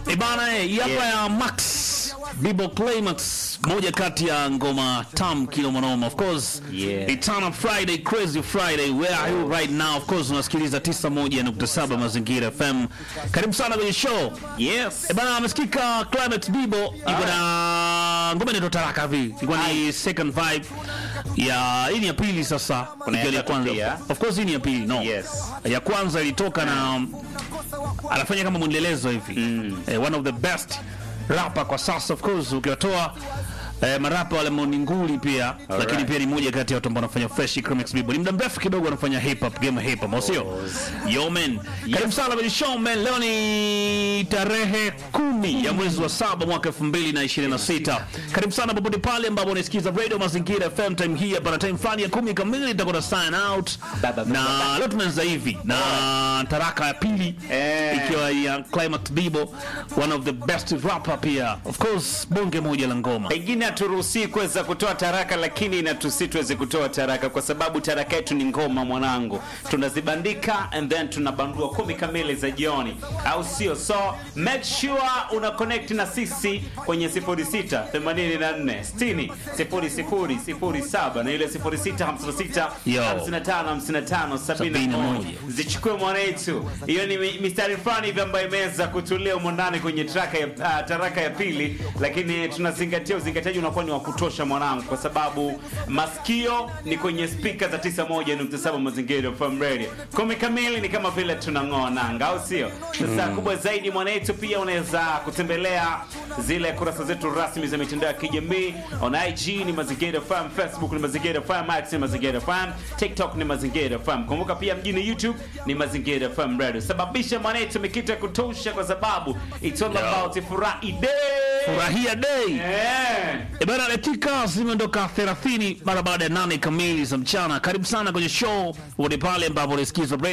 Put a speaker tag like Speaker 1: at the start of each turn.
Speaker 1: Ibana eh, hii hapa
Speaker 2: Yeah.
Speaker 1: ya Max Bibo Climax, moja kati ya ngoma tam kilo monoma. Of course,
Speaker 2: Yeah.
Speaker 1: Eternal Friday, Crazy Friday. Where are you right now? Of course, unasikiliza 91.7 Mazingira FM. Karibu sana kwenye show.
Speaker 2: Yes.
Speaker 1: Eh, bana amesikika Climax Bibo iko na ngoma inaitwa Taraka hivi. Ilikuwa ni second vibe ya hii ni ya pili sasa.
Speaker 2: Kuna ya
Speaker 1: Ikiwa ni ya
Speaker 2: tatu
Speaker 1: kwanza.
Speaker 2: pia.
Speaker 1: Of course hii ni ya pili. No.
Speaker 2: Yes.
Speaker 1: Ya kwanza ilitoka na anafanya kama mwendelezo hivi eh, one of the best rapper kwa sasa of course ukiwatoa eh, marapa wale moninguli pia lakini pia ni moja kati ya watu ambao wanafanya fresh Chromex Bibo ni muda mrefu kidogo wanafanya hip hop game hip hop au sio yo man karibu sana kwenye show man leo ni tarehe kumi ya mwezi wa saba mwaka 2026 karibu sana popote pale ambapo unasikiza radio mazingira FM time hii hapa na time fulani ya kumi kamili itakuwa na sign out
Speaker 2: Ba, ba, ba,
Speaker 1: na
Speaker 2: ba, ba.
Speaker 1: leo tunaanza hivi na taraka ya pili
Speaker 2: Eh.
Speaker 1: ikiwa ya Climax Bibo one of the best rapper pia of course bonge moja la ngoma
Speaker 2: Pengine haturuhusi kuweza kutoa taraka, lakini inatusi tuweze kutoa taraka kwa sababu taraka yetu ni ngoma mwanangu, tunazibandika and then tunabandua kumi kamili za jioni, au sio? So make sure una connect na sisi kwenye 06 84 60 00 07 na ile 06 56
Speaker 1: Yo.
Speaker 2: 55 55 71 zichukue mwanetu. Hiyo ni mi- mistari fulani hivi ambayo imeweza kutulia humo ndani kwenye traka ya, uh, taraka ya pili, lakini tunazingatia uzingatiaji unakuwa ni wa kutosha mwanangu, kwa sababu masikio ni kwenye spika za 91.7 Mazingira FM Radio. Kumi kamili ni kama vile tunang'oa nanga, au sio? Sasa kubwa zaidi mwanetu, pia unaweza kutembelea zile kurasa zetu rasmi za mitandao ya kijamii on IG ni Mazingira FM, Facebook ni Mazingira FM, X ni Mazingira FM, TikTok ni Mazingira FM. Kumbuka pia mjini YouTube ni Mazingira FM Radio. Sababisha mwanetu mikito ya kutosha, kwa sababu it's all
Speaker 1: Yo.
Speaker 2: about furahi day.
Speaker 1: furahia day
Speaker 2: Eh.
Speaker 1: E bana, dakika zimeondoka 30 mara baada ya nane kamili za mchana. Karibu sana kwenye show popote pale ambapo unasikiza